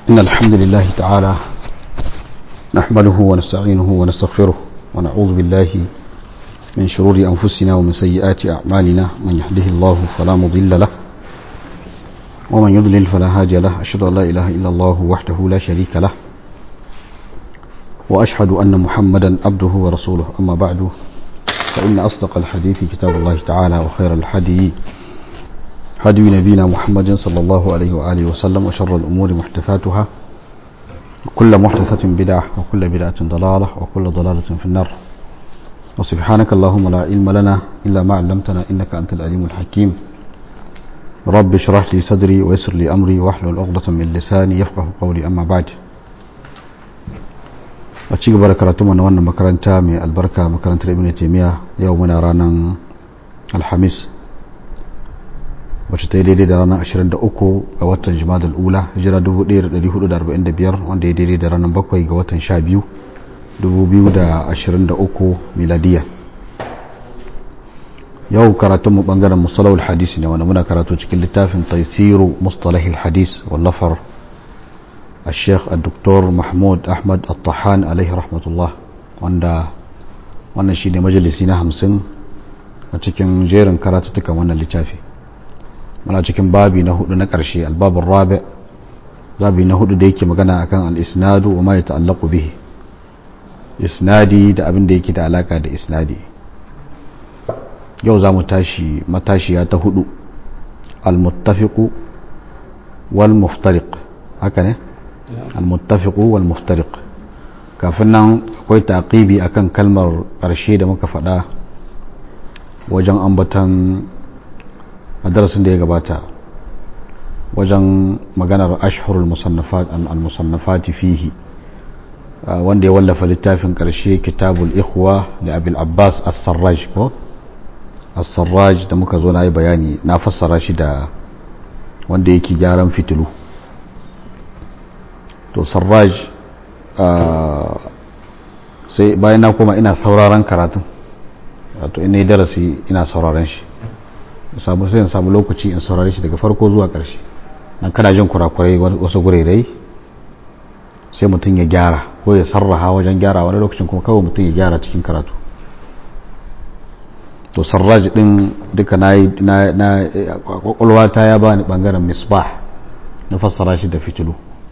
إن الحمد لله تعالى نحمده ونستعينه ونستغفره ونعوذ بالله من شرور أنفسنا ومن سيئات أعمالنا من يهده الله فلا مضل له ومن يضلل فلا هادي له أشهد أن لا إله إلا الله وحده لا شريك له وأشهد أن محمدا عبده ورسوله أما بعد فإن أصدق الحديث كتاب الله تعالى وخير الحدي هدي نبينا محمد صلى الله عليه وآله وسلم وشر الأمور محدثاتها وكل محدثة بدعة وكل بدعة ضلالة وكل ضلالة في النار وسبحانك اللهم لا علم لنا إلا ما علمتنا إنك أنت العليم الحكيم رب اشرح لي صدري ويسر لي أمري واحلل عقدة من لساني يفقه قولي أما بعد a ci gaba da karatu na wannan makaranta mai albarka makarantar ibn taimiyya yau muna ranar alhamis wacce ta yi daidai da ranar 23 ga watan jimadar ula hijira 1445 wanda ya daidai da ranar 7 ga watan 12 2023 miladiya yau karatunmu bangaren musalawul hadisi ne wanda muna karatu cikin littafin taisiru mustalahil hadis wallafar الشيخ الدكتور محمود أحمد الطحان عليه رحمة الله wanda wannan shi ne majalisi na hamsin a cikin jerin karatuttukan wannan littafi muna cikin babi na hudu na ƙarshe albabin rabi babi na hudu da yake magana akan al-isnadu wa ma ya ta'allaku bihi isnadi da abin da yake da alaka da isnadi yau za mu tashi matashiya ta hudu al-muttafiqu wal muftariq haka ne المتفق والمفترق kafin nan akwai taqibi akan kalmar ƙarshe da muka faɗa wajen ambatan a darasin da ya gabata wajen maganar ashhurul musannafat al-musannafati fihi wanda ya wallafa littafin ƙarshe kitabul ikhwa da abil abbas as-sarraj ko as-sarraj da muka zo na yi bayani na fassara shi da wanda yake gyaran fitilu to sarraj sai bayan na koma ina sauraron karatun wato ina yi darasi ina sauraron shi samu sai in samu lokaci in saurare shi daga farko zuwa ƙarshe nan kana jin kurakurai wasu gurerai sai mutum ya gyara ko ya sarraha wajen gyara wani lokacin kuma kawai mutum ya gyara cikin karatu to sarraj din duka na yi na kwakwalwa ta ya bani bangaren misbah na fassara shi da fitilu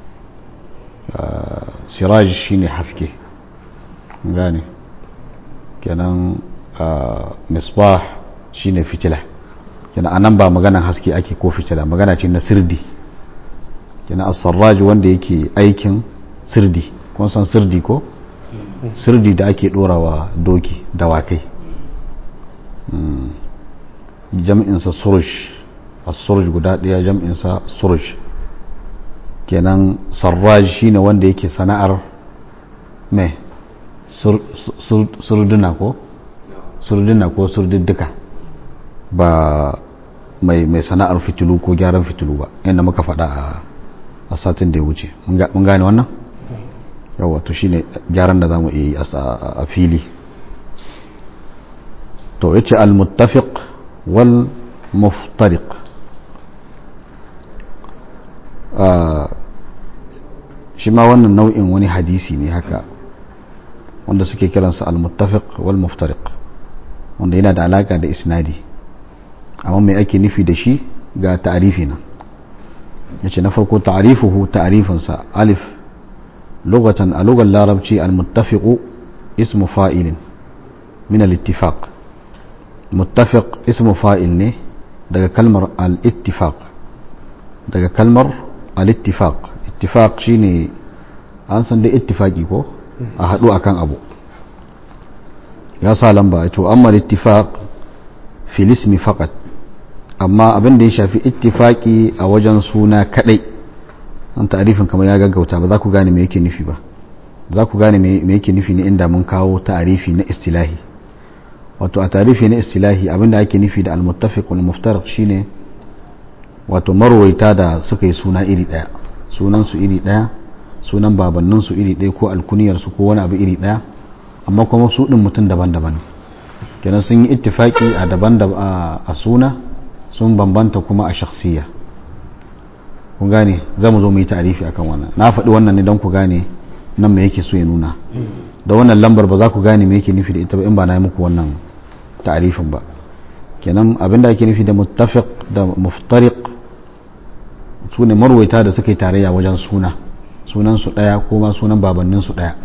siraj shine haske gane kenan misbah shine fitila kenan anan ba maganan haske ake ko fitila magana ce na sirdi kenan as-sarraj wanda yake aikin sirdi kun san sirdi ko sirdi da ake dorawa doki dawakai jam'insa suruj as-suruj guda daya jam'insa suruj kenan sarraj shine wanda yake sana'ar mai surduna ko surduna ko surduddika ba mai mai sana'ar fitilu ko gyaran fitilu ba yadda muka faɗa a satin da ya wuce mun gane wannan yawa to shine gyaran da zamu iya yi a fili to yace al-muttafiq wal muftariq shi ma wannan nau'in wani hadisi ne haka wanda suke kiransa al-muttafiq wal muftariq wanda yana da alaka da isnadi amma mai ake nufi da shi ga ta'arifi nan yace na farko ta'arifuhu ta'arifinsa alif lugatan a lugar larabci al-muttafiqu ismu fa'ilin min al-ittifaq muttafiq ismu fa'il ne daga kalmar al-ittifaq daga kalmar al-ittifaq ittifaq shine an san da ittifaqi ko a hadu akan abu ya sa lamba to amma al-ittifaq fil ismi faqat amma abin da ya shafi ittifaqi a wajen suna kadai an ta'arifin kamar ya gaggauta ba za ku gane me yake nufi ba za ku gane me yake nufi ne inda mun kawo ta'arifi na istilahi wato a ta'arifi na istilahi abin da ake nufi da al-muttafiq wal muftariq shine wato marwaita da suka yi suna iri daya sunansu iri daya sunan babanninsu iri daya ko alkuniyarsu ko wani abu iri daya amma kuma su din mutum daban-daban kenan sun yi ittifaki a daban a suna sun bambanta kuma a shakhsiya kun gane za mu zo mu yi ta'arifi akan wannan na faɗi wannan ne don ku gane nan me yake so ya nuna da wannan lambar ba za ku gane me yake nufi da ita ba in ba na yi muku wannan ta'arifin ba kenan abinda ake nufi da muttafiq da muftariq su ne marwaita da suka yi tarayya wajen suna sunan su daya ko ma sunan babannin su daya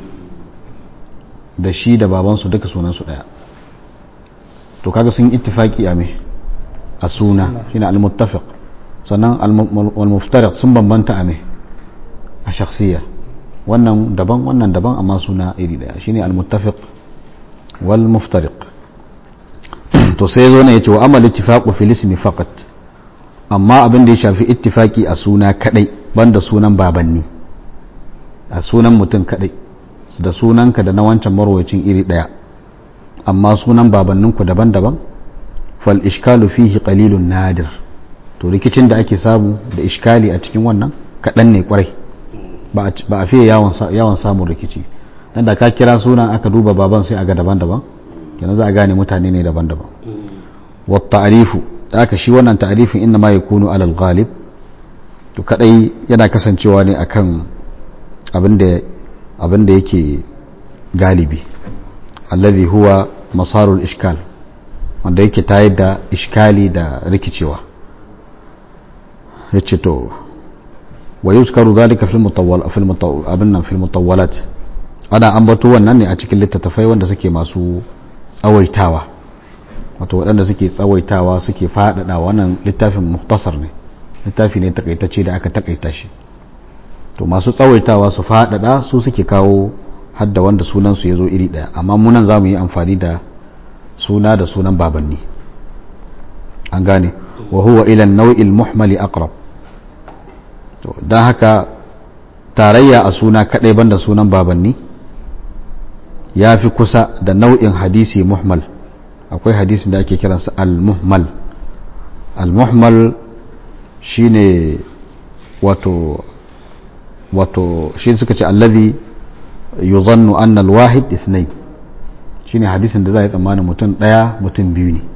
da shi da baban su duka sunan su daya to kaga sun ittifaki a me a suna shine al-muttafiq sannan al-muftariq sun bambanta a me a shakhsiyya wannan daban wannan daban amma suna iri daya shine al-muttafiq wal muftariq to sai zo ne yace wa amal ittifaqu fil ismi faqat amma abin da ya shafi ittifaki a suna kadai banda sunan babanni a sunan mutum kadai da sunanka da na wancan marwacin iri daya amma sunan babanninku daban-daban fal ishkalu fihi qalilun nadir to rikicin da ake samu da iskali a cikin wannan kadan ne kwarai ba a fiye yawan samun rikici dan da ka kira sunan aka duba baban sai aga daban-daban kenan za a gane mutane ne daban-daban wa ta'rifu da aka shi wannan ta'rifin inna ma yakunu alal ghalib to kadai yana kasancewa ne akan abinda abinda yake galibi alladhi huwa masarul ishkal wanda yake tayar da iskali da rikicewa yace to wa yuzkaru dhalika fil mutawwal fil mutawwal abinna fil mutawwalat ana ambato wannan ne a cikin littattafai wanda suke masu tsawaitawa wato waɗanda suke tsawaitawa suke faɗaɗa wannan littafin muktasar ne littafi ne takaitacce da aka takaita shi to masu tsawaitawa su faɗaɗa su suke kawo hadda wanda sunansu ya zo iri ɗaya amma munan za mu yi amfani da suna da sunan babanni an gane wa huwa ilan nau'il muhmali aqrab to don haka tarayya a suna kaɗai banda sunan babanni ya fi kusa da nau'in hadisi muhmal akwai hadisin da ake kiransa al-muhmal al-muhmal shine wato wato shi suka ce allazi yuzannu anna al-wahid ithnain shine hadisin da za a yi tsammanin mutum daya mutum biyu ne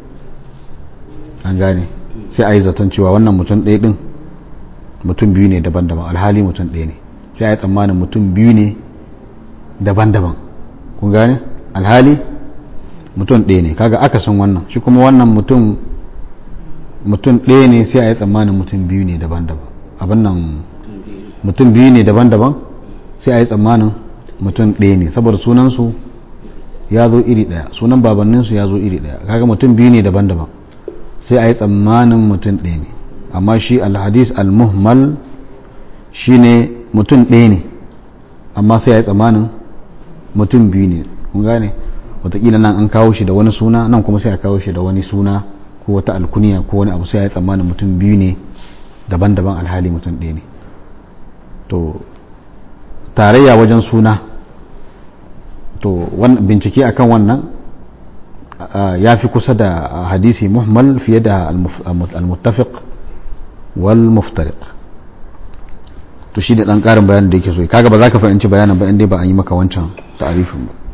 an gane sai a yi zaton cewa wannan mutum ɗaya din mutum biyu ne daban-daban alhali mutum ɗaya ne sai a yi tsammanin mutum biyu ne daban-daban kun gane alhali mutum ɗaya ne kaga aka san wannan shi kuma wannan mutum mutum ɗaya ne sai a yi tsammanin mutum biyu ne daban-daban abin nan mutum biyu ne daban-daban sai a yi tsammanin mutum ɗaya ne saboda sunansu ya zo iri ɗaya sunan babanninsu ya zo iri ɗaya kaga mutum biyu ne daban-daban sai a yi tsammanin mutum ɗaya ne amma shi alhadis almuhmal shi ne mutum ɗaya ne amma sai a yi tsammanin mutum biyu ne kun gane watakila nan an kawo shi da wani suna nan kuma sai a kawo shi da wani suna ko wata alkuniya ko wani abu sai ya yi tsammanin mutum biyu ne daban-daban alhali mutum ɗaya ne to tarayya wajen suna to bincike akan wannan ya fi kusa da hadisi muhmal fiye da al-muttafiq wal muftariq to shi da ɗan ƙarin bayanin da yake so kaga ba za ka fahimci bayanin ba inda ba an yi maka wancan ta'arifin ba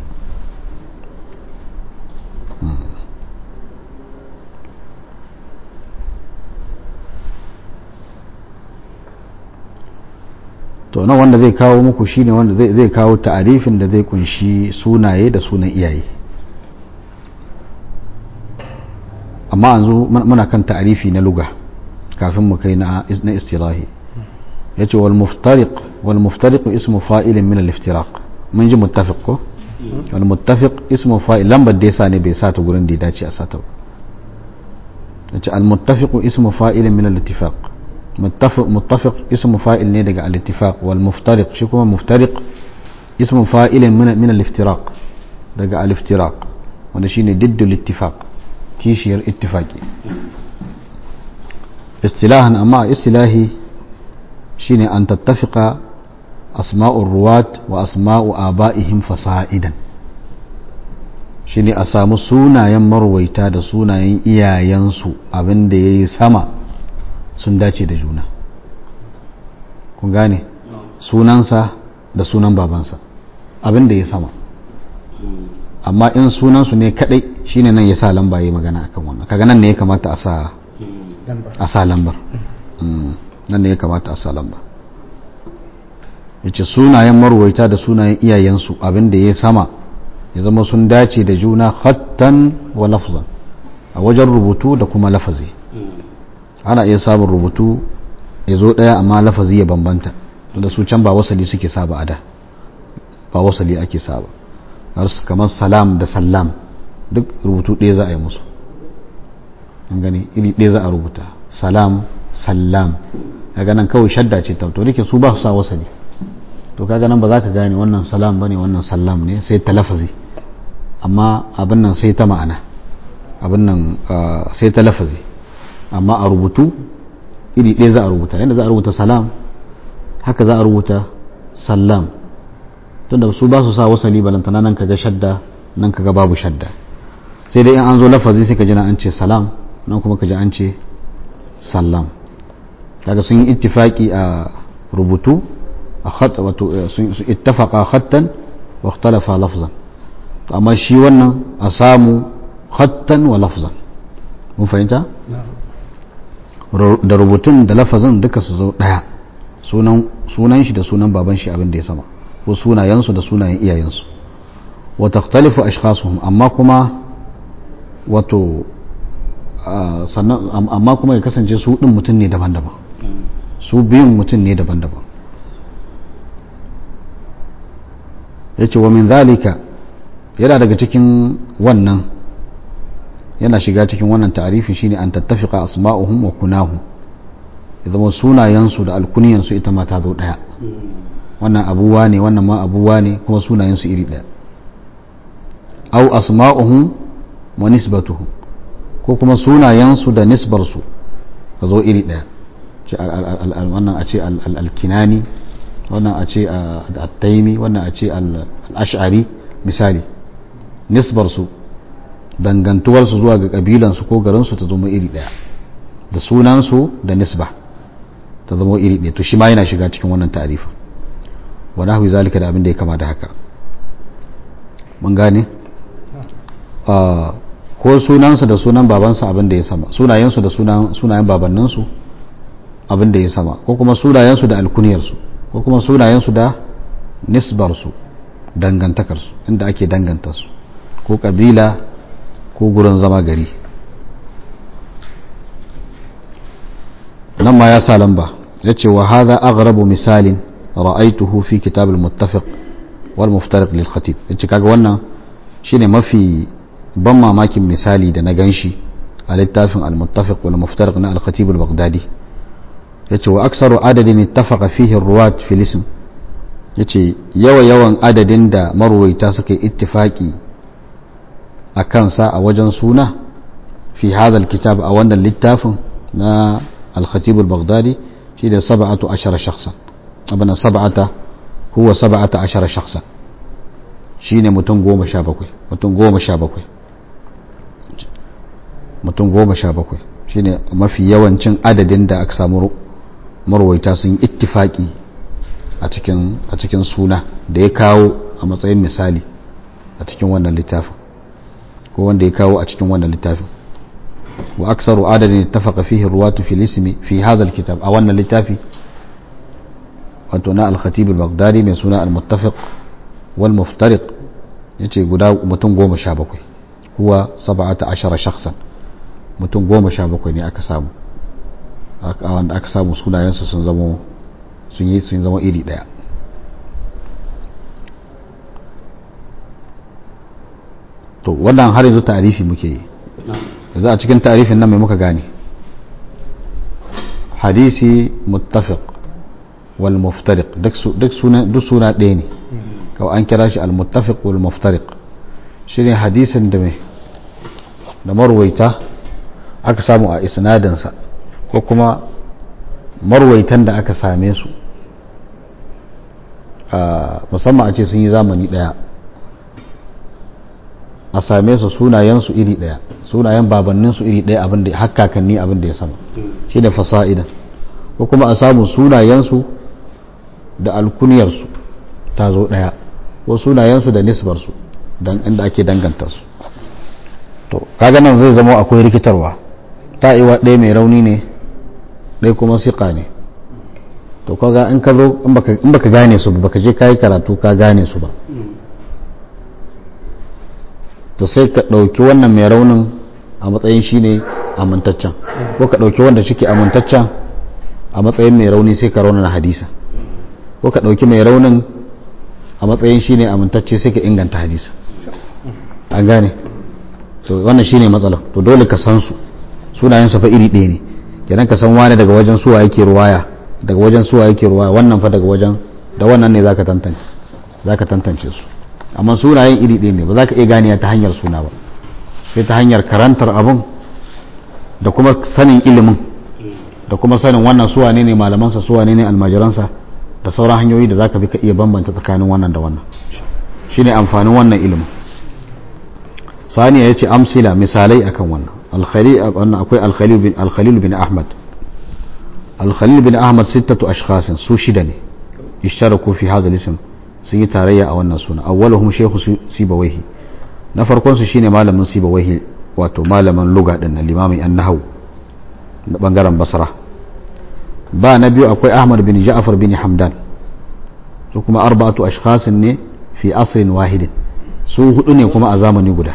to nan wanda zai kawo muku shine wanda zai kawo ta'arifin da zai kunshi sunaye da sunan iyaye amma yanzu muna kan ta'arifi na luga kafin mu kai na istilahi yace wal muftariq wal muftariq ismu fa'ilin min al-iftiraq mun ji muttafiq ko wal muttafiq ismu fa'il lambar da yasa ne bai sata gurin da ya dace a sata ba yace al muttafiq ismu fa'ilin min al-ittifaq متفق متفق اسم فاعل ne daga al-ittifaq wal muftariq shi kuma muftariq ismu fa'il min min al-iftiraq daga al-iftiraq wanda shine diddu al-ittifaq kishiyar ittifaqi istilahan amma istilahi shine an tattafiqa asma'ur ruwat wa asma'u aba'ihim fasa'idan shine a samu sunayen marwaita da sunayen iyayensu abinda yayi sama sun dace da juna kun gane sunansa da sunan babansa abin da ya sama amma in sunansu ne kadai shine nan ya sa lamba ya magana akan wannan kaga nan ne ya kamata a sa a sa lambar nan ne ya kamata a sa lamba ya ce sunayen marwaita da sunayen iyayensu abinda ya sama ya zama sun dace da juna hattan wa lafzan a wajen rubutu da kuma lafazi ana iya samun rubutu ya zo ɗaya amma lafazi ya bambanta da su can ba wasali suke saba a da ba wasali ake saba kamar salam da salam duk rubutu ɗaya za a yi musu an gani iri ɗaya za a rubuta salam salam daga nan kawai shadda ce ta to dake su ba su sa wasali to kaga nan ba za ka gane wannan salam bane wannan salam ne sai ta lafazi amma abin nan sai ta ma'ana abin nan sai ta lafazi amma a rubutu iri ɗaya za a rubuta yadda za a rubuta salam haka za a rubuta salam tunda su ba su sa wasali balantana nan kaga shadda nan kaga babu shadda sai dai in an zo lafazi sai ka ji an ce salam nan kuma ka ji an ce salam kaga sun yi ittifaki a rubutu a khat wato sun ittafaqa khattan wa ikhtalafa lafzan to amma shi wannan a samu khattan wa lafzan mun fahimta da rubutun da lafazin duka su zo daya sunan sunan shi da sunan baban shi abin da ya sama ko sunayensu da sunayen iyayensu wa takhtalifu ashkhasuhum amma kuma wato sannan amma kuma ya kasance su din mutum ne daban-daban su biyun mutum ne daban-daban yace wa min zalika yana daga cikin wannan yana shiga cikin wannan ta'arifin shine an tattafiqa asma'uhum wa kunahum ya zama sunayensu da alkuniyansu ita ma ta zo daya wannan abuwa ne wannan ma abuwa ne kuma sunayensu iri daya au asma'uhum wa nisbatuhum ko kuma sunayensu da nisbarsu ka zo iri daya wannan a ce al-kinani wannan a ce al-taimi wannan a ce al-ash'ari misali nisbarsu dangantuwarsu zuwa ga kabilansu ko garinsu ta zama iri daya da sunansu da nisba ta zama iri daya to shi ma yana shiga cikin wannan ta'arifin wa nahwi zalika da abin da ya kama da haka mun gane ko sunansa da sunan babansa abin da ya sama sunayensu da sunayen babanninsu abin da ya sama ko kuma sunayensu da alkuniyarsu ko kuma sunayensu da nisbarsu dangantakarsu inda ake danganta su ko kabila ko gurin zama gari nan ma ya sa lamba ya ce wa haza aghrabu misalin ra'aituhu fi kitab al-muttafiq wal muftariq lil khatib yace kaga wannan shine mafi ban mamakin misali da na ganshi a littafin al-muttafiq wal muftariq na al-khatib al-baghdadi yace wa aksaru adadin ittafaqa fihi ar-ruwat fil ism yace yawa yawan adadin da marwaita suka yi ittifaki a kansa a wajen suna fi hadha al-kitab a wannan littafin na al-khatib al-baghdadi shi da sab'atu ashara shakhsan abana sab'ata huwa sab'ata ashara shakhsan shine mutum goma sha bakwai mutum goma sha bakwai mutum goma sha bakwai shine mafi yawancin adadin da aka samu marwaita sun yi ittifaki a cikin a cikin suna da ya kawo a matsayin misali a cikin wannan littafin ko wanda ya kawo a cikin wannan littafin wa aksaru adadin ittafaqa fihi ruwatu fil ismi fi hadha alkitab a wannan littafi wato na al-khatib al-baghdadi mai suna al-muttafiq wal muftariq yace guda mutum goma sha bakwai huwa sab'ata ashara shakhsan mutum goma sha bakwai ne aka samu wanda aka samu sunayensu sun zama sun yi sun zama iri daya to wannan har yanzu tarifi muke yi yanzu a cikin tarifin nan mai muka gane hadisi muttafiq wal muftariq duk suna duk suna ɗaya ne kawai an kira shi al muttafiq wal muftariq shine hadisin da mai da marwaita aka samu a isnadinsa ko kuma marwaitan da aka same su musamman a ce sun yi zamani daya a same su sunayensu iri daya sunayen babanninsu iri daya abin da hakkakanni abin da ya sama shi da fasa'idan ko kuma a samu sunayensu da alkuniyarsu ta zo daya ko sunayensu da nisbarsu don inda ake danganta su to kaga nan zai zama akwai rikitarwa ta iwa ɗaya mai rauni ne ɗaya kuma siƙa ne to kaga in ka zo in baka gane su ba baka je kai karatu ka gane su ba to sai ka ɗauki wannan mai raunin a matsayin shine amintaccen ko ka ɗauki wanda shike amintaccen a matsayin mai rauni sai ka raunana hadisa ko ka ɗauki mai raunin a matsayin shine amintacce sai ka inganta hadisa an gane to wannan shine matsalar to dole ka san su sunayen fa iri ɗaya ne kenan ka san wani daga wajen suwa yake ruwaya daga wajen suwa yake ruwaya wannan fa daga wajen da wannan ne zaka tantance zaka tantance su amma sunayen iri ɗaya ne ba za ka iya ganiya ta hanyar suna ba sai ta hanyar karantar abun da kuma sanin ilimin da kuma sanin wannan suwa ne ne malamansa suwa ne ne almajiransa da sauran hanyoyi da zaka bi ka iya bambanta tsakanin wannan da wannan shine amfanin wannan ilimin saniya yace amsila misalai akan wannan alkhali wannan akwai alkhalil bin alkhalil bin ahmad alkhalil bin ahmad sittatu ashkhas su shida ne ishtaraku fi hadha al-ism sun yi tarayya a wannan suna awwaluhum shaykhu sibawayhi na farkon su shine malamin sibawayhi wato malamin lugha din na limamin an-nahwu na bangaren basra ba na biyu akwai ahmad bin ja'far bin hamdan su kuma arba'atu ashkhasin ne fi asrin wahidin su hudu ne kuma a zamani guda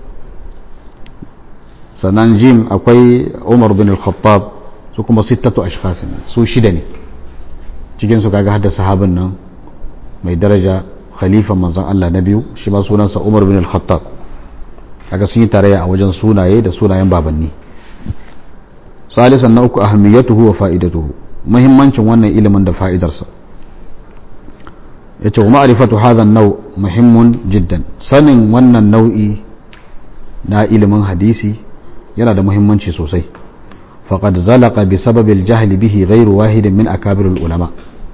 sannan jim akwai umar bin al-khattab su kuma sittatu ashkhasin su shida ne cikin su kaga hadda sahabin nan mai daraja khalifan manzon Allah na biyu shi ma sunansa umar bin al-khattab kaga sun yi tarayya a wajen sunaye da sunayen babanni salisan na uku ahamiyatuhu wa fa'idatuhu muhimmancin wannan ilimin da fa'idarsa yace wa ma'rifatu hadha an-naw muhimmun jiddan sanin wannan nau'i na ilimin hadisi yana da muhimmanci sosai faqad zalaqa bi sababi al-jahl bihi ghayru wahidin min akabir al-ulama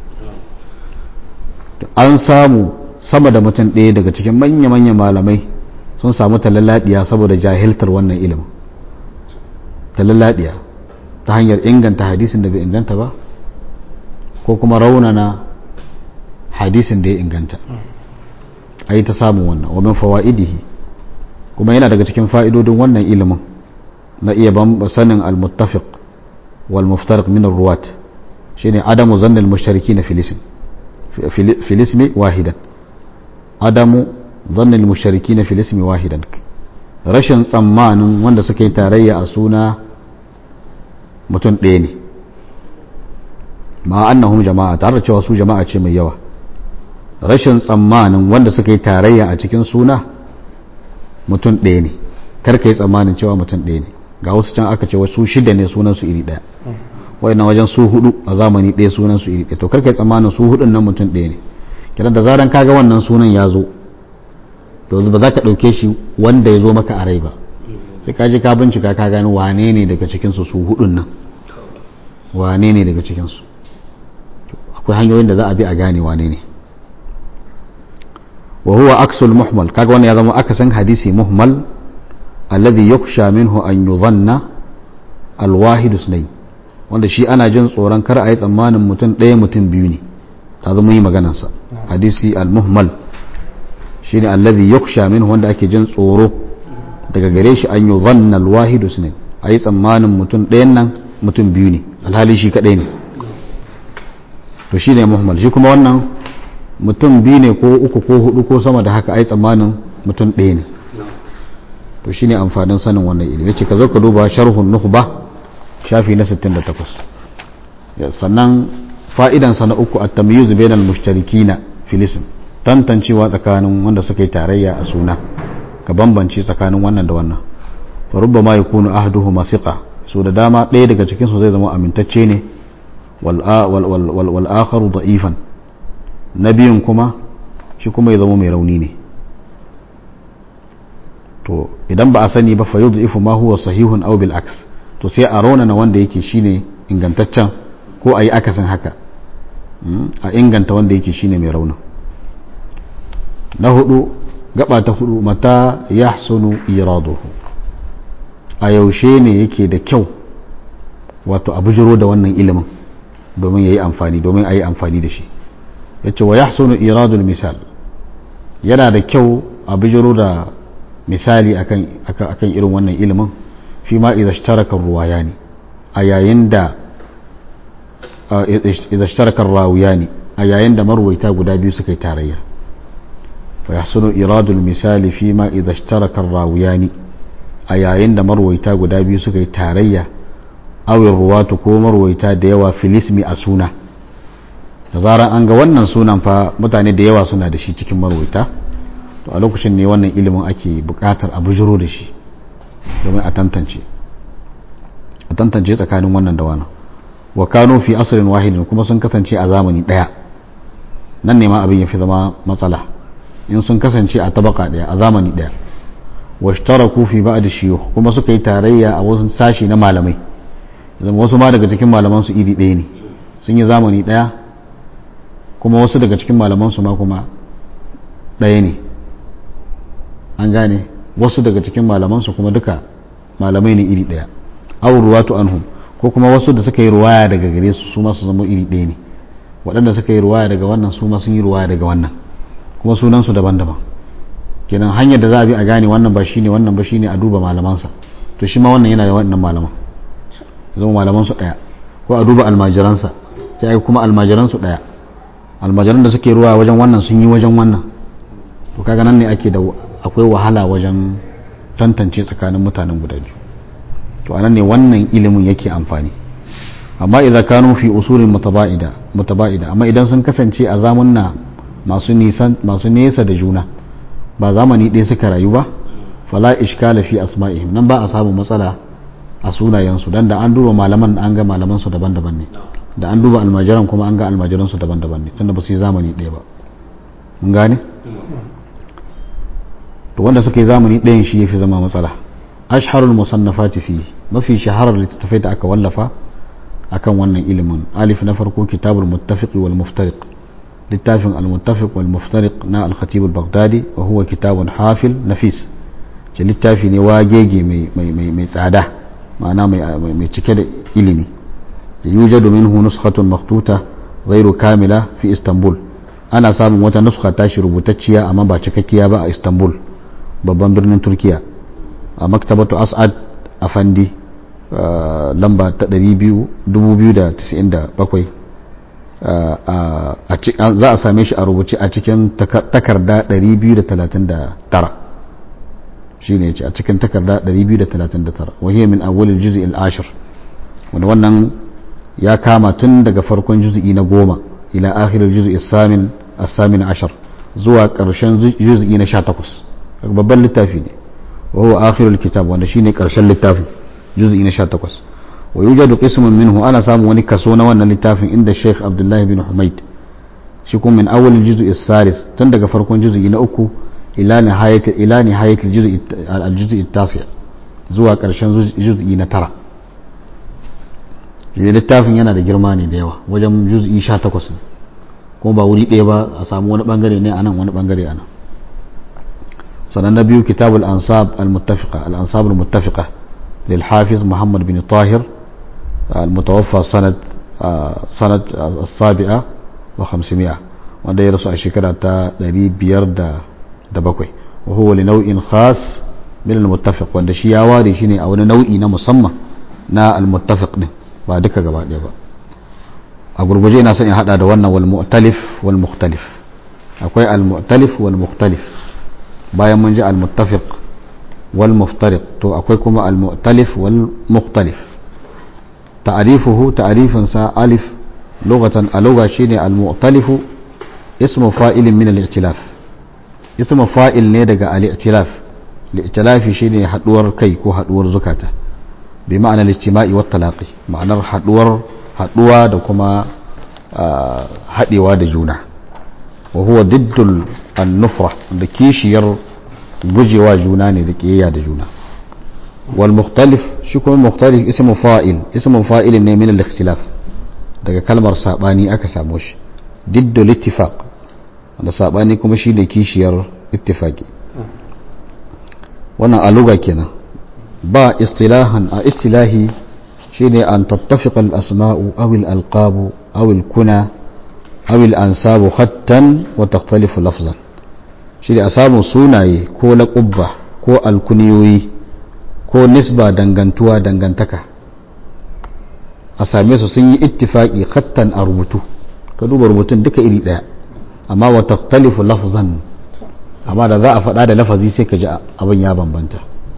an samu sama da mutum ɗaya daga cikin manya-manyan malamai sun samu talalladiya saboda jahiltar wannan ilimin talalladiya ta hanyar inganta hadisin da bai inganta ba ko kuma raunana hadisin da ya inganta a yi ta samun wannan wamin fawa'idihi kuma yana daga cikin fa'idodin wannan ilimin na iya sanin al-muttafiq wal muftariq min ruwat shine adamu zannil mushtariki na filismi wahidan adamu zannil mushtariki na filismi wahidan rashin tsammanin wanda suka yi tarayya a suna mutum ɗaya ne ma annahum jama'a tare da cewa su jama'a ce mai yawa rashin tsammanin wanda suka yi tarayya a cikin suna mutum ɗaya ne kar ka yi tsammanin cewa mutum ɗaya ne ga wasu can aka ce wasu shida ne sunan su iri ɗaya wai na wajen su hudu a zamani ɗaya sunan su iri ɗaya to kar ka yi tsammanin su hudun nan mutum ɗaya ne kiran da zaran kaga wannan sunan ya zo to ba za ka ɗauke shi wanda ya zo maka a rai ba sai ka je ka bincika ka gani wane ne daga cikinsu su hudun nan wane ne daga cikinsu akwai hanyoyin da za a bi a gane wane ne wa huwa aksul muhmal kaga wannan ya zama akasin hadisi muhmal alladhi yukhsha minhu an yudhanna alwahid sunayn wanda shi ana jin tsoron kar a yi tsammanin mutum ɗaya mutum biyu ne ta zama yi maganarsa hadisi al-muhmal shine alladhi yukhsha minhu wanda ake jin tsoro daga gare shi an yudhanna alwahid sunayn a yi tsammanin mutum ɗayan nan mutum biyu ne alhali shi kaɗai ne to shi ne muhammad shi kuma wannan mutum biyu ne ko uku ko hudu ko sama da haka ai tsammanin mutum ɗaya ne to shi ne amfanin sanin wannan ilimi ya ce ka zo ka duba sharhun nuhba shafi na 68 sannan fa'idansa na uku a tamyiz bainal mushtarikina filisin tantancewa tsakanin wanda suka yi tarayya a suna ka bambance tsakanin wannan da wannan fa rubbama yakunu ahduhuma siqa so da dama ɗaya daga cikin su zai zama amintacce ne wal akharu da'ifan na biyun kuma shi kuma ya zama mai rauni ne to idan ba a sani ba fa yudhifu ma huwa sahihun aw bil aks to sai a raunana wanda yake shine ingantaccen ko a yi akasin haka a inganta wanda yake shine mai raunin na hudu gaba ta hudu mata yahsunu iraduhu a yaushe ne yake da kyau wato a bujiro da wannan ilimin domin ya yi amfani domin a yi amfani da shi ya ce wa yahsunu iradul misal yana da kyau a bujiro da misali akan irin wannan ilimin fi ma idza ishtaraka ruwaya ne a yayin da idza ishtaraka rawiyani a yayin da marwaita guda biyu suka yi tarayya fa yahsunu iradul misali fi ma idza ishtaraka rawiyani a yayin da marwaita guda biyu suka yi tarayya awin ruwatu ko marwaita da yawa filismi a suna da zarar an ga wannan sunan fa mutane da yawa suna da shi cikin marwaita to a lokacin ne wannan ilimin ake bukatar a bujiro da shi domin a tantance a tantance tsakanin wannan da wannan wa kano fi asirin wahidin kuma sun kasance a zamani daya nan ne ma abin ya fi zama matsala in sun kasance a tabaka daya a zamani daya wa shtaraku fi ba'd shiyukh kuma suka yi tarayya a wasu sashi na malamai zama wasu ma daga cikin malaman su iri ɗaya ne sun yi zamani ɗaya kuma wasu daga cikin malaman su ma kuma ɗaya ne an gane wasu daga cikin malaman su kuma duka malamai ne iri ɗaya aw ruwatu anhum ko kuma wasu da suka yi ruwaya daga gare su su ma su zama iri ɗaya ne waɗanda suka yi ruwaya daga wannan su ma sun yi ruwaya daga wannan kuma sunan su daban-daban kenan hanyar da za a bi a gane wannan ba shine wannan ba shine a duba malamansa to shi ma wannan yana da wannan malaman zama malaman su daya ko a duba almajiransa sai ai kuma almajiran su daya almajiran da suke ruwa wajen wannan sun yi wajen wannan to kaga nan ne ake da akwai wahala wajen tantance tsakanin mutanen guda biyu to anan ne wannan ilimin yake amfani amma idza kanu fi usulin mutaba'ida mutaba'ida amma idan sun kasance a zamanna masu nisan masu nesa da juna ba zamani ɗaya suka rayu ba fala ishkala fi asma'ihim nan ba a samu matsala a sunayensu dan da an duba malaman an ga malaman su daban-daban ne da an duba almajiran kuma an ga almajiran su daban-daban ne tunda ba su yi zamani ɗaya ba mun gane to wanda suka yi zamani ɗayan shi yafi zama matsala ashharul musannafati fi mafi shaharar littattafai da aka wallafa akan wannan ilimin alif na farko kitabul muttafiq wal muftariq littafin al muttafiq wal muftariq na al khatib al baghdadi wa huwa kitabun hafil nafis ce littafi ne wagege mai tsada ma'ana mai cike da ilimi da yujadu minhu nuskhatun maktuta ghairu kamila fi istanbul ana samun wata nuskha tashi rubutacciya amma ba cikakkiya ba a istanbul babban birnin turkiya a maktabatu as'ad afandi lamba ta 297 za a same shi a rubuce a cikin takarda 239 shine yace a cikin takarda 239 wahiyar min awwalil juz'i al-ashir wanda wannan ya kama tun daga farkon juz'i na goma ila akhiril juz'i as-samin as-samin ashar zuwa karshen juz'i na 18 babban littafi ne wa huwa akhirul kitab wanda shine karshen littafin juz'i na 18 wa yujadu qismun minhu ana samu wani kaso na wannan littafin inda Sheikh Abdullah bin Humayd shi kuma min awwalil juz'i as-salis tun daga farkon juz'i na uku ila nihayat ila nihayat al-juz'i at-tasi' zuwa karshen juz'i na tara littafin yana da girma ne da yawa wajen juz'i 18 ne kuma ba wuri ɗaya ba a samu wani bangare ne anan wani bangare anan sannan na biyu kitabul ansab al-muttafiqa al-ansab al-muttafiqa lil hafiz muhammad bin tahir al-mutawaffa sanad sanad as-sabi'a wa 500 wanda ya rasu a shekara ta 507 wa huwa li nau'in khas min al-muttafiq wanda shi ya ware shi ne a wani nau'i na musamman na al-muttafiq din ba duka gaba ɗaya ba a gurguje ina son in hada da wannan wal mu'talif wal mukhtalif akwai al mu'talif wal mukhtalif bayan mun ji al muttafiq wal muftariq to akwai kuma al mu'talif wal mukhtalif ta'rifuhu ta'rifin sa alif lughatan a lugha shine al mu'talif ismu fa'ilin min al i'tilaf ismu fa'il ne daga al i'tilaf al shine haduwar kai ko haduwar zukata bi ma'anar ijtima'i wat talaqi ma'anar haduwar haduwa da kuma hadewa da juna wa huwa diddul an-nufra da kishiyar gujewa juna ne da kiyayya da juna wal mukhtalif shi kuma mukhtalif ismu fa'il ismu fa'il ne min al-ikhtilaf daga kalmar sabani aka samu shi diddul ittifaq da sabani kuma shi ne kishiyar ittifaqi wannan aluga kenan ba istilahan a istilahi shine an tattafiqa al-asma'u aw al-alqabu aw al-kuna aw al-ansabu khattan wa takhtalifu lafzan shine a samu sunaye ko laqabba ko alkuniyoyi ko nisba dangantuwa dangantaka a same su sun yi ittifaki khattan a rubutu ka duba rubutun duka iri daya amma wa taktalifu lafzan amma da za a faɗa da lafazi sai ka ji abin ya bambanta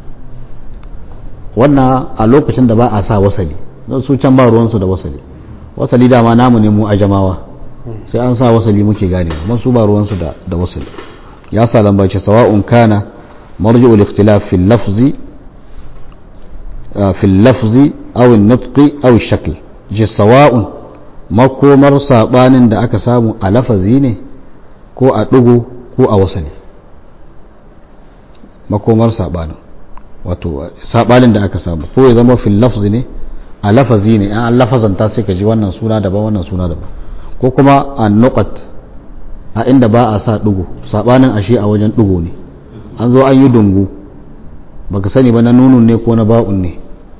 wannan a lokacin da ba a sa wasali don su can ba ruwansu da wasali wasali dama namu ne mu a jamawa sai an sa wasali muke gane amma su ba ruwansu da da wasali ya sa lambace sawa'un kana marji'ul ikhtilaf fil lafzi fil lafzi aw an-nutqi aw ash-shakl ji sawa'un makomar sabanin da aka samu a lafazi ne ko a dugo ko a wasali makomar sabanin wato sabanin da aka samu ko ya zama fil lafzi ne a lafazi ne an lafazanta sai ka ji wannan suna daban wannan suna daban ko kuma a nuqat a inda ba a sa dugu sabanin ashe a wajen dugu ne an zo an yi dungu baka sani ba na nunun ne ko na ba'un ne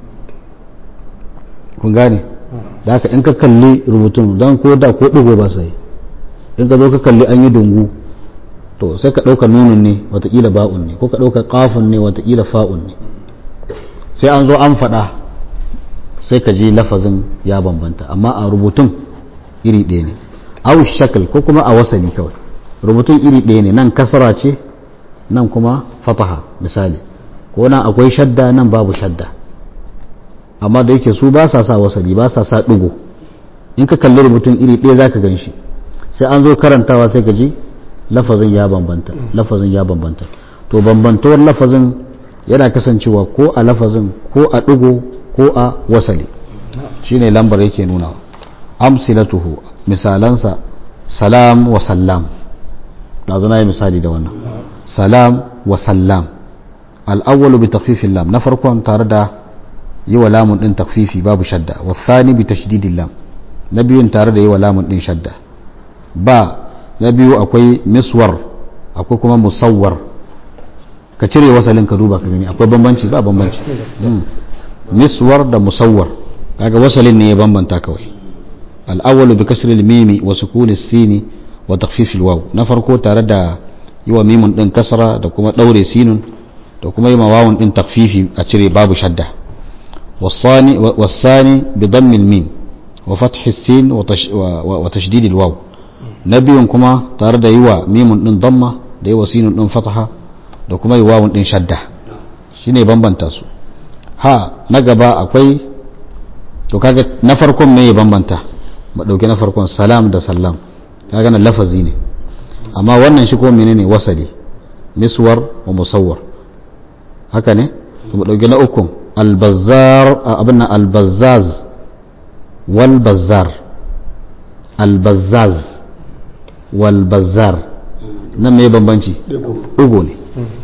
kun gane da haka in ka kalli rubutun don ko da ko dugu ba sai in ka zo ka kalli an yi dungu to sai ka ɗauka nunun ne watakila ba'un ne ko ka ɗauka ƙafun ne watakila fa'un ne sai an zo an faɗa sai ka ji lafazin ya bambanta amma a rubutun iri ɗaya ne aw shakal ko kuma a wasali kawai rubutun iri ɗaya ne nan kasara ce nan kuma fataha misali ko nan akwai shadda nan babu shadda amma da yake su ba sa sa wasali ba sa sa ɗigo in ka kalli rubutun iri ɗaya za ka gan shi sai an zo karantawa sai ka ji lafazin ya bambanta lafazin ya bambanta to bambantowar lafazin yana kasancewa ko a lafazin ko a ɗigo ko a wasali shine lambar yake nuna amsilatuhu misalansa salam wa sallam ɗazu na yi misali da wannan salam wa sallam al'awwalu bi takfifin lam na farkon tare da yi wa lamun ɗin takfifi babu shadda wa thani bi tashdidin lam na biyun tare da yi wa lamun ɗin shadda ba na biyu akwai miswar akwai kuma musawwar ka cire wasalin ka duba ka gani akwai bambanci ba bambanci miswar da musawwar kaga wasalin ne ya bambanta kawai al'awwalu bi kasri al-mimi wa sukun as-sin wa takhfif al-waw na farko tare da yi wa mimun din kasra da kuma daure sinun da kuma yi wawun din takfifi a cire babu shadda wasani wasani bi damm al-mim wa fath as-sin wa tashdid al-waw na biyun kuma tare da yi wa mimun din damma da yi wa sinun din fataha da kuma yi wawun din shadda shine bambanta su ha na gaba akwai to kaga na farkon me ya bambanta ba dauke na farkon salam da sallam kaga na lafazi ne amma wannan shi ko menene wasali miswar wa musawwar haka ne to ba dauke na ukun albazzar abin nan albazzaz wal bazzar albazzaz wal bazzar nan me bambanci ugo ne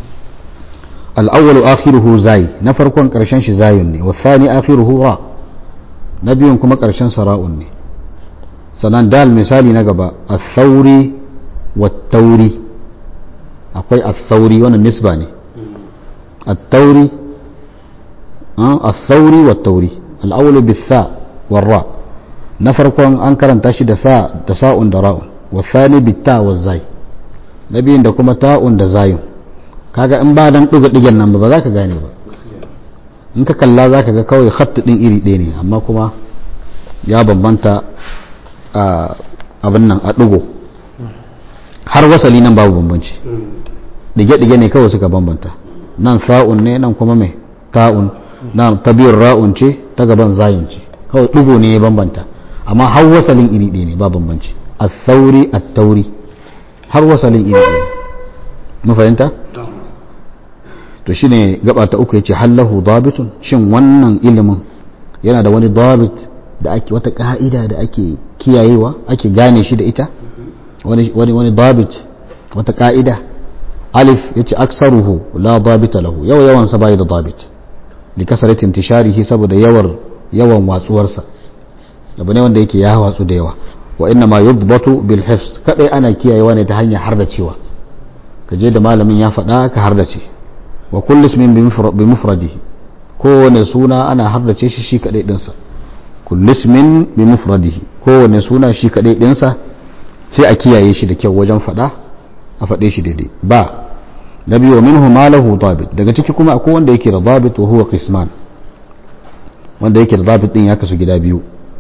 الأول آخره زاي نفر كون كرشان زاي والثاني آخره راء نبي كما كرشان سراء سنان دال مثالي نقبا الثوري والتوري أقول الثوري وانا النسبة التوري أه؟ الثوري والتوري الأول بالثاء والراء نفر كون أنكر أن تشد ثاء تساء دراء والثاني بالتاء والزاي نبي عندكم تاء دزاي kaga in ba dan ɗuga ɗigen nan ba ba za ka gane ba in ka kalla za ka ga kawai hatta ɗin iri ɗaya ne amma kuma ya bambanta a abin nan a ɗugo har wasali nan babu bambanci ɗige-ɗige ne kawai suka bambanta nan sa'un ne nan kuma mai ta'un nan ta biyun ra'un ce ta gaban zayun ce kawai ɗugo ne ya bambanta amma har wasalin iri ɗaya ne ba bambanci a sauri a tauri har wasalin iri ɗaya mu fahimta to shine gaba ta uku yace hallahu dabitun shin wannan ilimin yana da wani dabit da ake wata ka'ida da ake kiyayewa ake gane shi da ita wani wani wani dabit wata ka'ida alif yace aksaruhu la dabita lahu yawa yawan sa bai da dabit li kasarati intisharihi saboda yawar yawan watsuwarsa abu ne wanda yake ya watsu da yawa wa inna ma yudbatu bil hifz kadai ana kiyayewa ne ta hanyar hardacewa kaje da malamin ya faɗa ka hardace wa kullu ismin bi mufradihi kowane suna ana hardace shi shi kadai dinsa kullu ismin bi mufradihi kowane suna shi kadai dinsa sai a kiyaye shi da kyau wajen fada a fade shi daidai ba na biyu minhu ma lahu dabit daga ciki kuma akwai wanda yake da dabit wa huwa qisman wanda yake da dabit din ya kasu gida biyu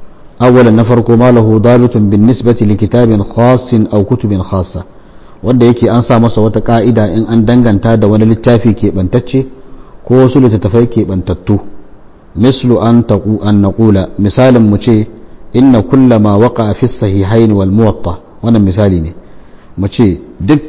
awwalan na farko ma lahu dabitun bin nisbati li kitabin khassin aw kutubin khassa wanda yake an sa masa wata ka'ida in an danganta da wani littafi keɓantacce ko wasu littattafai keɓantattu mislu an taqu an naqula misalin mu ce inna kulla ma waqa fi sahihain wal muwatta wannan misali ne mu ce duk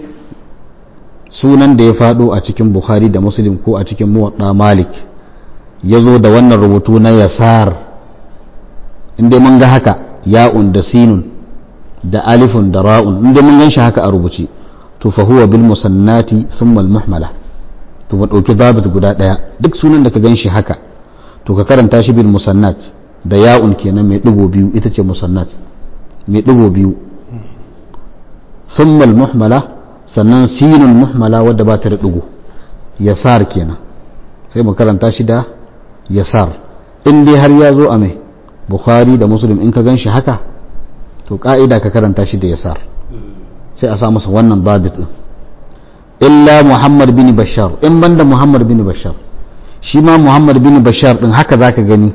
sunan da ya fado a cikin bukhari da muslim ko a cikin muwatta malik ya zo da wannan rubutu na yasar inda mun ga haka ya'un da sinun da alifun da ra'un inda mun gan shi haka a rubuce to fa huwa bil musannati thumma al muhmala to mu dauki dabit guda daya duk sunan da ka gan shi haka to ka karanta shi bil musannat da ya'un kenan mai digo biyu ita ce musannat mai digo biyu thumma al muhmala sannan sinun muhmala wadda ba ta da digo yasar kenan sai mu karanta shi da yasar in dai har ya zo a mai bukhari da muslim in ka gan shi haka to ka'ida ka karanta shi da yasar sai a sa masa wannan dabit din illa muhammad bin bashar in banda muhammad bin bashar shi ma muhammad bin bashar din haka zaka gani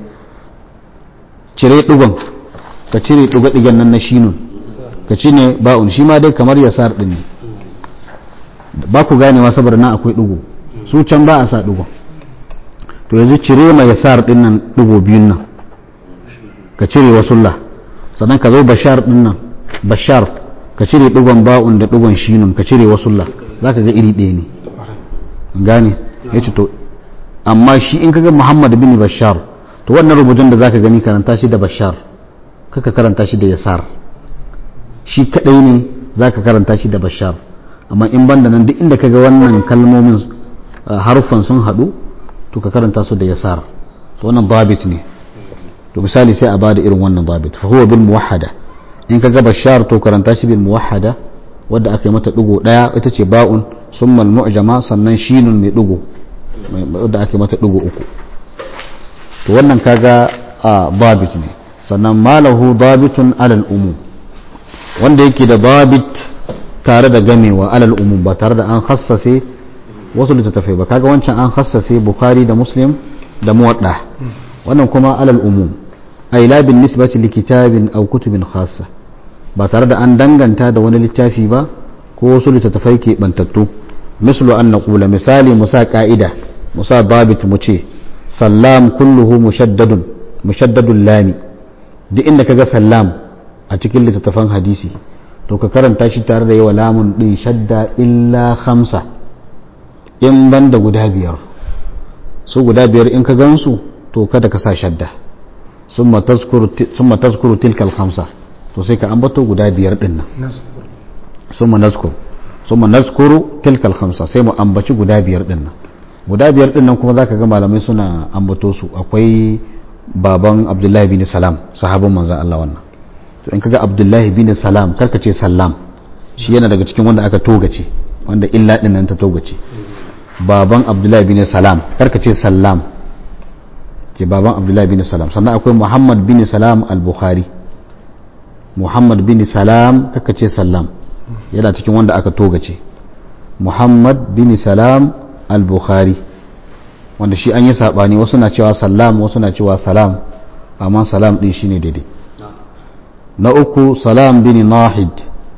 cire digon ka cire digo digen nan na shinun ka cine ba'un shi ma dai kamar yasar din ne ba ku ganewa saboda nan akwai digo su can ba a sa digon to yanzu cire ma yasar din nan digo biyun nan ka cire wasulla sannan ka zo bashar din nan bashar ka cire digon ba'un da digon shinun ka cire wasulla za ka ga iri ɗaya ne gane ya ce to amma shi in kaga muhammad bin bashar to wannan rubutun da za ka gani karanta shi da bashar kaka karanta shi da yasar shi kaɗai ne za ka karanta shi da bashar amma in ban da nan duk inda kaga wannan kalmomin haruffan sun haɗu to ka karanta su da yasar to wannan dabit ne to misali sai a bada irin wannan dabit fa huwa bil muwahhada in kaga bashar to karanta shi bil muwahhada wadda aka yi mata digo daya ita ce ba'un summa al mu'jama sannan shinun mai digo wadda aka yi mata digo uku to wannan kaga a dabit ne sannan malahu dabitun alal umum wanda yake da dabit tare da gamewa alal umum ba tare da an hassase wasu littattafai ba kaga wancan an hassase bukhari da muslim da muwadda wannan kuma alal umum ay la bin nisbati li kitabin aw kutubin khassa ba tare da an danganta da wani littafi ba ko wasu littattafai ke bantattu mislu an naqula misali musa ka'ida musa dabit mu ce sallam kulluhu mushaddadun mushaddadul lami duk inda kaga sallam a cikin littattafan hadisi to ka karanta shi tare da yawa lamun din shadda illa khamsa in banda guda biyar su guda biyar in ka gansu to kada ka sa shadda summa tazkuru tilkal khamsa to sai ka ambato guda biyar din nan summa nazkur summa nazkuru tilkal khamsa sai mu ambaci guda biyar din nan guda biyar din nan kuma zaka ga malamai suna ambato su akwai baban abdullahi bin salam sahabin manzon Allah wannan to in kaga abdullahi bin salam karka ce salam shi yana daga cikin wanda aka togace wanda illa din nan ta togace baban abdullahi bin salam karka ce salam ke baban abdullahi bin salam sannan akwai muhammad bin salam al-bukhari muhammad bin salam kaka ce salam yana cikin wanda aka togace muhammad bin salam al-bukhari wanda shi an yi sabani wasu na cewa salam wasu na cewa salam amma salam din shine daidai na uku salam bin nahid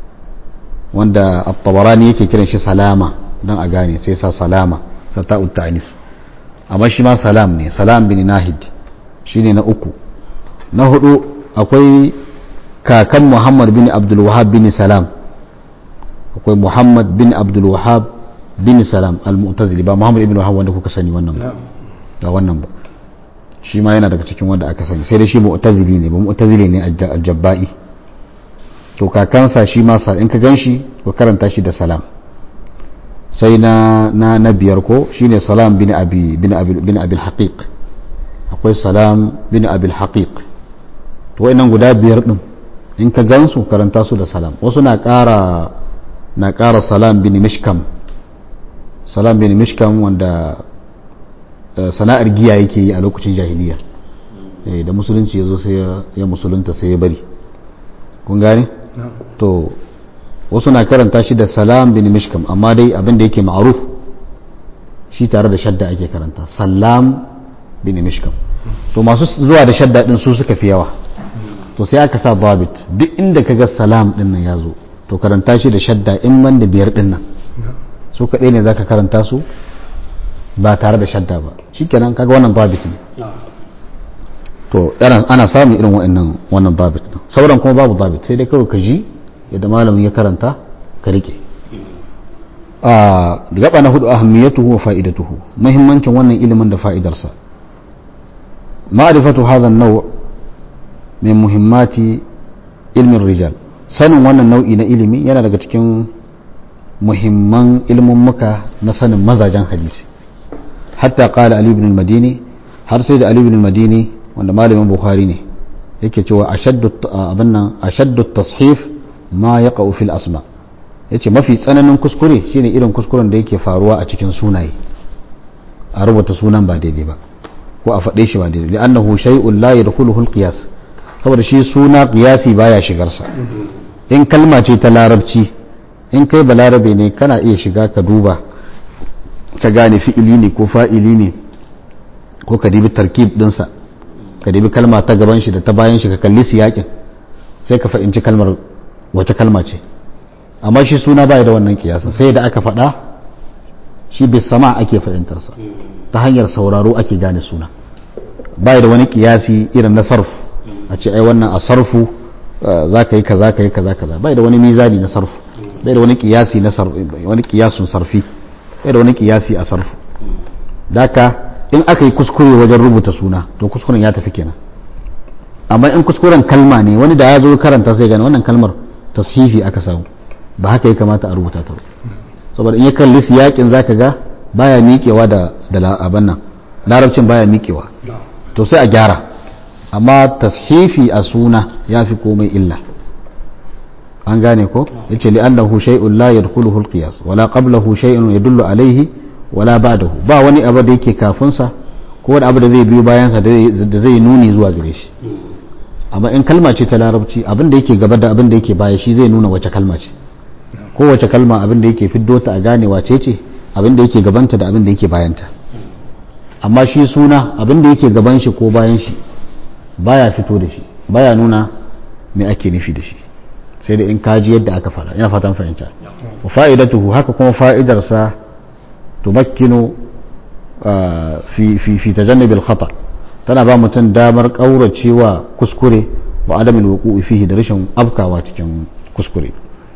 wanda at-tabarani yake kiran shi salama don a gane sai sa salama sa ta'ud ta'anis amma shi ma salam ne salam bin nahid shine na uku na hudu akwai kakan muhammad bin abdul wahab bin salam akwai muhammad bin abdul wahab bin salam al-mu'tazili ba muhammad ibn wahab wanda kuka sani wannan ba ba wannan ba shi ma yana daga cikin wanda aka sani sai dai shi mu'tazili ne ba mu'tazili ne al-jabba'i to kakansa shi ma sa in ka ganshi ko karanta shi da salam sai na na na biyar ko shine salam bin abi bin abi bin abi al-haqiq akwai salam bin abi al-haqiq to wayannan guda biyar din in ka gansu karanta su da salam wasu na ƙara na ƙara salam bin mishkam salam bin mishkam wanda sana'ar giya yake yi a lokacin jahiliya da musulunci ya zo sai ya musulunta sai ya bari kun gane to wasu na karanta shi da salam bin mishkam amma dai abin da yake ma'aruf shi tare da shadda ake karanta salam bin mishkam to masu zuwa da shadda din su suka fi yawa to sai aka sa dabit duk inda kaga salam din nan ya zo to karanta shi da shadda in man da biyar din nan su kaɗai ne zaka karanta su ba tare da shadda ba shikenan kaga wannan dabit ne to ana samun irin wa'annan wannan dabit din sauran kuma babu dabit sai dai kawai ka ji yadda malamin ya karanta ka rike a gaba na hudu ahammiyatuhu wa fa'idatuhu muhimmancin wannan ilimin da fa'idarsa ma'rifatu hadha an-naw' min muhimmati ilmin rijal sanin wannan nau'i na ilimi yana daga cikin muhimman ilmummuka na sanin mazajen hadisi hatta qala ali ibn al-madini har sai da ali ibn al-madini wanda malamin bukhari ne yake cewa ashaddu abin nan ashaddu tashif ma yaqa'u fil asma yace mafi tsananin kuskure shine irin kuskuren da yake faruwa a cikin sunaye a rubuta sunan ba daidai ba ko a faɗe shi ba daidai li'annahu shay'un la yadkhuluhu al-qiyas saboda shi suna qiyasi baya shigar sa in kalma ce ta larabci in kai balarabe ne kana iya shiga ka duba ka gane fi'ili ne ko fa'ili ne ko ka dibi tarkib dinsa ka dibi kalma ta gaban shi da ta bayan shi ka kalli siyakin sai ka fahimci kalmar wace kalma ce amma shi suna baya da wannan kiyasin sai da aka faɗa shi bai sama ake fahimtarsa ta hanyar sauraro ake gane suna baya da wani kiyasi irin na sarf a ce ai wannan a sarfu za ka yi kaza ka yi kaza kaza bai da wani mizani na sarfu bai da wani kiyasi na sarfu wani kiyasun sarfi bai da wani kiyasi a sarfu daka in aka yi kuskure wajen rubuta suna to kuskuren ya tafi kenan amma in kuskuren kalma ne wani da ya zo karanta sai gane wannan kalmar tashifi aka samu ba haka ya kamata a rubuta ta saboda in ya kalli siyakin zaka ga baya miƙewa da da abin nan larabcin baya miƙewa to sai a gyara amma tashifi a suna ya fi komai illa an gane ko yace li annahu shay'un la yadkhuluhu al-qiyas wala qablahu shay'un yadullu alayhi wala ba'dahu ba wani abu da yake kafin sa ko wani abu da zai biyo bayan sa da zai nuni zuwa gare shi amma in kalma ce ta larabci abin da yake gaba da abin da yake baya shi zai nuna wace kalma ce ko wace kalma abin da yake fiddo ta a gane wace ce abin da yake gabanta da abin da yake bayanta amma shi suna abin da yake gaban shi ko bayan shi baya fito da shi baya nuna me ake nufi da shi sai da in kaji yadda aka fara ina fatan fahimta wa fa'idatuhu haka kuma fa'idarsa tumakkinu fi fi fi tajannub al-khata tana ba mutum damar kauracewa kuskure wa adamin wuqu'i fihi da rashin afkawa cikin kuskure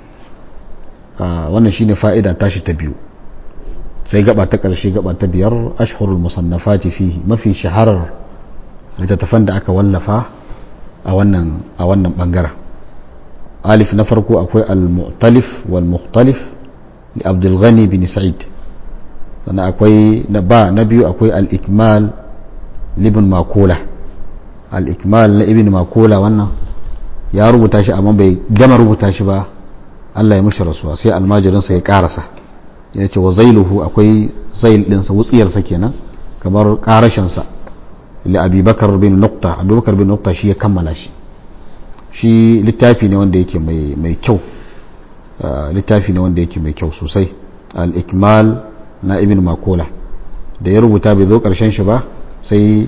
wannan shine fa'ida tashi ta biyu sai gaba ta karshe gaba ta biyar ashhurul musannafati fihi mafi shaharar littattafan da aka wallafa a wannan a wannan bangaren alif na farko akwai al-mu'talif wal mukhtalif li abdul ghani bin sa'id sannan akwai na ba na biyu akwai al-ikmal libin makola al-ikmal na ibn makola wannan ya rubuta shi amma bai gama rubuta shi ba Allah ya mushi rasuwa sai almajirinsa ya karasa ya ce wa zailuhu akwai zail ɗinsa wutsiyarsa kenan kamar karashinsa li abubakar bin nukta abubakar bin nukta shi ya kammala shi shi littafi ne wanda yake mai kyau littafi ne wanda yake mai kyau sosai al-ikmal na ibn makola da ya rubuta bai zo karshen shi ba sai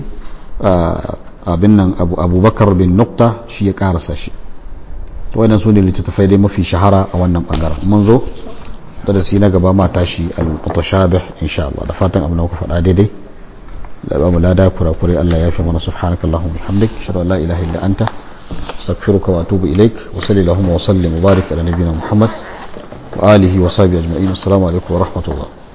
abin nan abubakar bin nukta shi ya karasa shi wannan su ne littattafai dai mafi shahara a wannan bangaren mun zo da si na gaba mata shi al-mutashabih insha Allah da fatan abin da muka faɗa daidai da ba mu lada kurakure Allah ya fi mana subhanakallahumma bihamdik ashhadu an la ilaha illa anta astaghfiruka wa atubu ilaik wa sallallahu wa sallim wa barik ala nabiyyina muhammad wa alihi wa sahbihi ajma'in assalamu alaikum wa rahmatullah